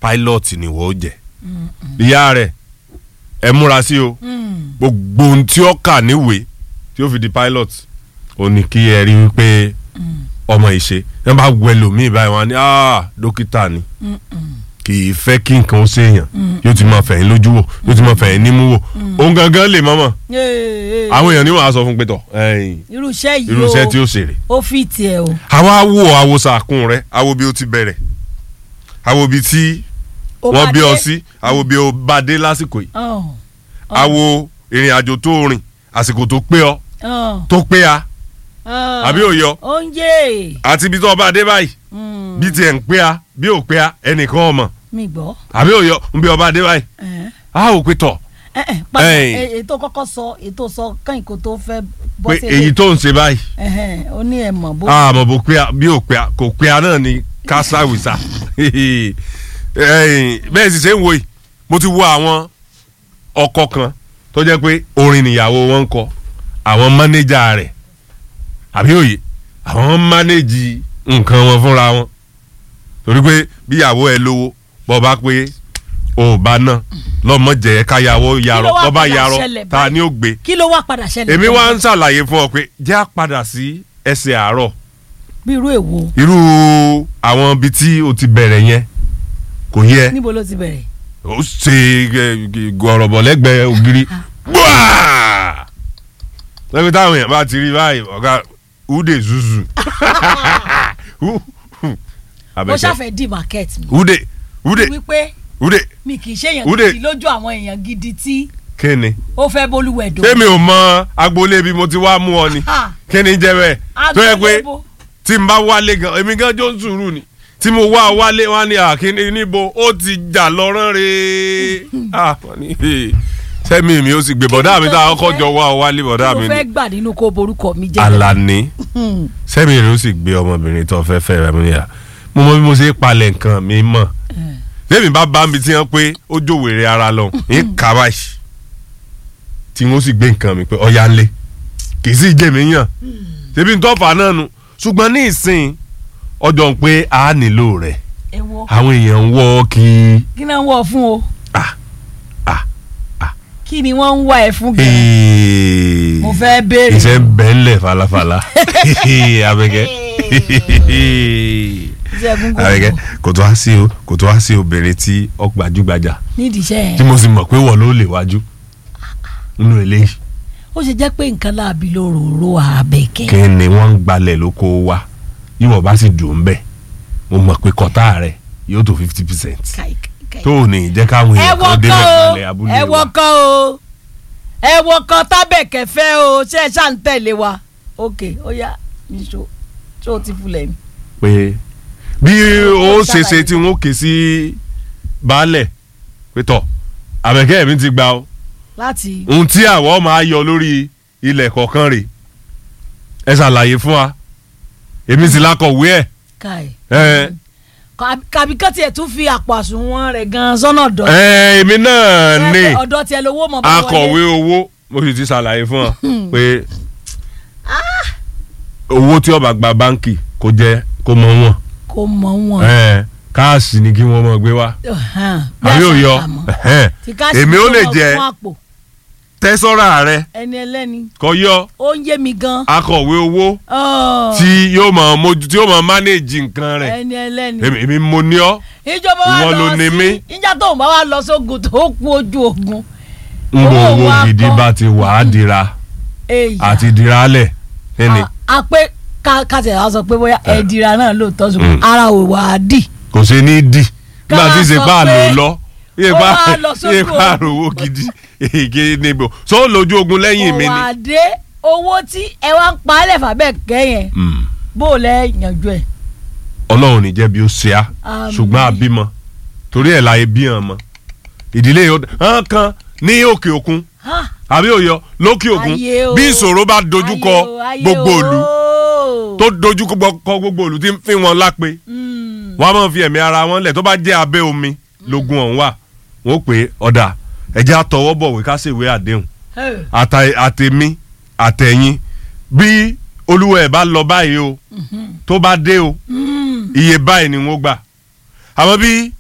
pilot ni wọ́n jẹ́ ìyá rẹ̀ ẹ múra sí o gbogbo ohun tí ó kà níwèé tí ó fi di pilot ó ní kí ẹ rí wípé ọmọ ìṣe ẹ bá wẹ lòmíì báyìí wọn á ní "Ah, dókítà ni kì í fẹ́ kí nǹkan ó ṣèyàn yóò ti máa fẹ̀yìn lójú wò yóò ti máa fẹ̀yìn nímú wò òun gangan lè mọ́mọ́ àwọn èèyàn ní wàá sọ fún pé tọ̀ ẹ̀yìn irúṣẹ́ yìí irúṣẹ́ tí ó ṣèrè ó fi tiẹ̀ o. àwa wo àwòsàkùn rẹ àwo bí ó ti bẹ̀rẹ̀ àwo bí tí Ó wọ́n bá bí ọ dé. sí àwo bí ó bá dé lásìkò yìí Ọ̀n, àwo ìrìn àjò tó rìn àsìkò tó pé ọ ọ̀n, tó pé a ọ̀n. àbí ò yọ oúnjẹ àti ibi tó ọba dé báyìí bí tiẹ̀ ń pé a bí ò pé a ẹnìkan ọmọ mi gbọ́. àbí ò yọ bí ọba dé báyìí Ẹ̀n. a ò pé tọ̀ Ẹ̀, ẹ̀, padà Ẹ̀yìn. ẹ̀, ètò kọ́kọ́ sọ ètò sọ kẹ́yìn kó tó fẹ́ bọ́ pé sí èyí tó ń ṣe báyìí Ẹ̀hẹ̀n, ó ní ẹ̀ mọ̀ bó. àmọ́ bó pé a bí ò pé a kò pé a náà ni kásáwìsà bẹ́ẹ̀ sì ṣe ń wo yìí mo ti wo àwọn ọkọ kan tó jẹ́ pé orin nìyàwó wọn ń kọ àwọn mánéjà rẹ̀ àbí òye àwọn mánéjì nǹkan wọn fúnra wọn torí pé bíyàwó ẹ lówó bọ́ bá pé ò bá náà lọ́mọ jẹ́ káyàwó yarọ Kí ló wá bọ́ bá padà yarọ ṣẹlẹ̀ ta báyìí? ni ó gbé kí ló wá padà ṣẹlẹ̀. èmi wá ń ṣàlàyé fún ọ pé jẹ́ á padà sí ẹsẹ̀ àárọ̀ bí irú èwo irú àwọn ibi tí o ti bẹ̀rẹ̀ yẹn kò yẹ níbo ló ti bẹ̀rẹ̀. ó ṣe gọ̀rọ̀bọ̀ lẹ́gbẹ̀ẹ́ ògiri gbáà lẹ́gbẹ̀ẹ́ táwọn èèyàn bá ti rí báyìí ọ̀gá ude zuzu mo Àbẹ̀kẹ́. ṣàfẹ́ di market mi. ude ude wípé ude mi kì í ṣe èèyàn Ude. gidi lójú àwọn èèyàn gidi tí kíni ó fẹ́ bólúwẹ̀ dò. tèmi ò mọ agboolé bí mo ti wá mú ọ ni Ha! kíni jẹ́ bẹ́ẹ̀ tó yẹ pé Agbolebo. tí n bá wálé gan èmi gan jó ń sùúrù ni tí mo wá wálé wá ní àkíní níbo ó ti jà lọ́rán re Ah, wọ́n ní, "Hey, sẹ́mi mi ó sì gbé bọ̀dá mi tá a kọ́kọ́ jọ wá wálé bọ̀dá mo mi fẹ́ ni gbà nínú kó borúkọ mi jẹ́. Alani Hmm. sẹ́mi rẹ̀ ó sì gbé ọmọbìnrin tó fẹ́ fẹ́ rẹ̀ mú níyà mo mọ bí mo ṣe palẹ̀ nǹkan mi mọ̀ sẹ́mi bá bá mi tí wọ́n pé ó jòwèrè ara lọ ní kàbáyì tí wọ́n sì gbé nǹkan mi pé ọ̀ya ńlẹ̀ kì í sì jẹ́ mi yàn ṣebí n tọ́fà náà nu ṣùgbọ́n ní ìsìn ọjọ́ ń pé a nílò rẹ̀ ẹ wo àwọn èèyàn ń wọ́ kí kí náà ń wọ̀ fún o. Ah, ah, ah. kí ni wọ́n ń wá ẹ fún gan. mo mo fẹ́ béèrè. iṣẹ́ ń bẹ́ ńlẹ̀ falafala abẹ́kẹ́ iṣẹ́ gúngún abẹ́kẹ́ kò tó wá sí o kò tó wá sí obìnrin tí ó gbajúgbajà nídìí iṣẹ́ tí yẹn. mo sì mọ̀ pé wọ́n ló lè wájú nínú eléyìí ó ṣe jẹ́ pé nǹkan láàbí lóròró àbẹ̀kẹ́. kí ni wọ́n ń gbalẹ̀ lóko wa yíwọ̀ bá sì dùn ún bẹ̀ mo mọ̀ pé kọ́tà rẹ̀ yóò tó fifty percent Kai, kai. tó ò ní jẹ́ káwọn ẹ èèyàn wọ kan débẹ̀ kan o gbalẹ̀ abúlé ẹ wọ wa. kan o ẹ wọ kan tábẹ̀kẹ́ fẹ́ o ṣé ẹ ṣáà ń tẹ̀lé wa ok ó yá níṣó ṣé o ti fulẹ̀ mi. pé bí ó ṣe ṣe tí wọ́n ké sí baálẹ̀ pé tọ̀ àbẹ̀kẹ́ mi ti gba o láti ohun tí àwọ̀ máa yọ lórí ilẹ̀ kọ̀ọ̀kan rè ẹ ṣàlàyé fún wa èmi sì lakọ̀wé ẹ̀ káì. ẹ kàbí kán tiẹ̀ tún fi àpò àsùnwọ̀n rẹ̀ gan-an sọ́nà ọ̀dọ́. ẹ èmi náà ní ọ̀dọ́ tiẹ̀ lówó mọ̀ bá wọlé. akọ̀wé owó mo sì ti ṣàlàyé fún ọ pé owó tí ó bá gba báǹkì kò jẹ́ kó mọ wọn kò mọ̀ wọn. ẹ káàsì ni kí wọ́n mọ̀ gbé wá Ọ̀hán, bí àbí àṣà òyọ àmọ́. ẹ̀hẹ́n. Tí káàsì èmi ó tó lè lọ jẹ fún àpò. tẹ́sọ́rà rẹ ẹni ẹlẹ́ni kọ yọ ó ń yé mi gan. akọ̀wé owó Ọ̀, tí yóò mọ̀ mójú tí yóò mọ̀ mánéèjì nǹkan rẹ̀ ẹni ẹlẹ́ni. èmi èmi mo ní ọ́ ìjọba wa ìwọ ló lọ ní sí mí. ìjà tó ń bá wa lọ sógun tó kú ojú ogun. n bò Owó owó wa gidi kọ́. bá ti wà á dira èyí àti dira lẹ̀ ẹni a pé ká ká tẹ̀ wá sọ pé bóyá ẹ̀dìrà náà lóòótọ́ ṣùgbọ́n Mm. ara ò wà á dì. kò ṣe ní dì nígbà Ká tí ṣe sọ pa pé àlò lọ iye ó pa wá lọ sójú iye pa ogun. owó gidi èké níbo so lójú ogun lẹ́yìn mi kò ni. wà dé owó tí ẹ wá ń pa á lẹ̀ fàbẹ́ kẹ́yìn Mm. bó o lẹ́ yànjú ẹ̀. ọlọ́run ní jẹ́ bí ó ṣe á Àmín. ṣùgbọ́n àbímọ torí ẹ̀ láyé bí hàn mọ́ ìdílé hàn kan ní òkè òkun Ha! àbí òyọ lókè òkun Ayé o. bí ìṣòro bá dojúkọ Ayé o, ayé gbogbo o. òlu tó dojúkọ gbogbo òlu tí ń fi wọn lápè Mm. wọn a máa fi ẹ̀mí ara wọn lẹ̀ tó bá jẹ́ abẹ́ omi lógun ọ̀hún wà wọ́n pè é ọ̀dà ẹ̀jẹ̀ àtọwọ́ bọ̀wé ká ṣèwé àdéhùn Hey. àtà- àtèmi àtẹ̀yìn bí olúwa ẹ̀ bá lọ báyìí o tó bá dé o Mm. iye báyìí ni wọ́n gbà àmọ́ bí